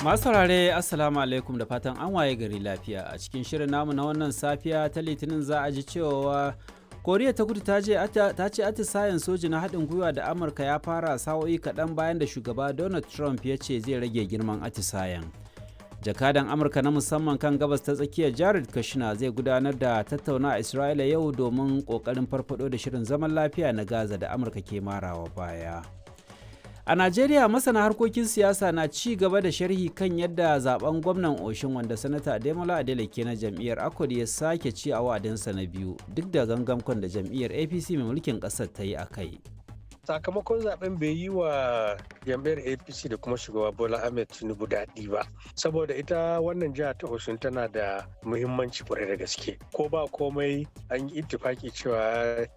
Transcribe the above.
Masu saurare Assalamu alaikum da fatan an waye gari lafiya a cikin shirin namu na wannan safiya ta litinin za a ji cewa koriya ta kudu ta ce atisayen soji na haɗin gwiwa da amurka ya fara sa'o'i kaɗan bayan da shugaba donald trump ya ce zai rage girman atisayen jakadan amurka na musamman kan gabas ta tsakiyar jared kushner zai gudanar da tattauna a isra'ila yau domin ƙoƙarin farfado da shirin zaman lafiya na gaza da amurka ke marawa baya A Najeriya masana harkokin siyasa na ci gaba da sharhi kan yadda zaben gwamnan Oshin wanda sanata Ademola Adeleke na jam'iyyar Akwad ya sake ci a wa'adinsa na biyu duk da gangamkon da jam'iyyar APC mai mulkin ƙasar ta yi a kai. sakamakon zaben bai yi wa jam'iyyar apc da kuma shugaba bola ahmed tinubu daɗi ba saboda ita wannan jiha ta osun tana da muhimmanci kwarai da gaske ko ba komai an yi ittifaki cewa